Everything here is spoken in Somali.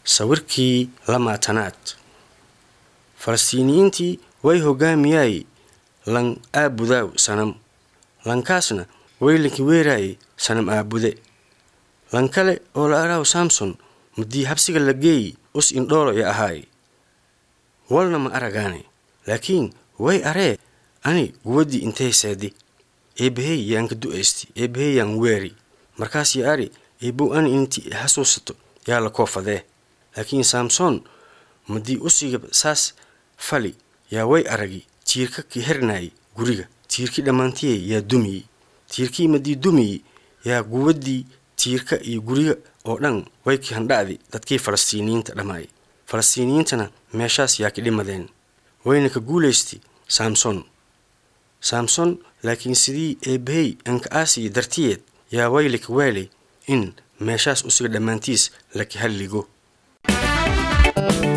sawirkii lamaatanaad falastiiniyiintii way hoggaamiyay lan aabudaaw sanam lankaasna way lanki weeraayay sanam aabude lan kale oo la araaw samson muddii habsiga la geeyi us indhoolo ya ahaay walna ma aragaane laakiin way aree ani guwaddii intay seedi eebbahey yaan ka du'aysti eebbahey yaan weeri markaas ya ari eebbow ani intii hasuusato yaa la koofadee laakiin samson muddii usiga saas fali yaa way aragi tiirka ki hernaayay guriga tiirkii dhammaantiyey yaa dumiyey tiirkii maddii dumiyey yaa guwaddii tiirka iyo guriga oo dhan way ki handha'di dadkii falastiiniyiinta dhammaay falastiiniyiintana meeshaas yaa ki dhimadeen wayna ka guulaystay samson samson laakiin sidii eebbahey anka aasiya dartiyeed yaa way laka waalay in meeshaas usiga dhammaantiis laki halligo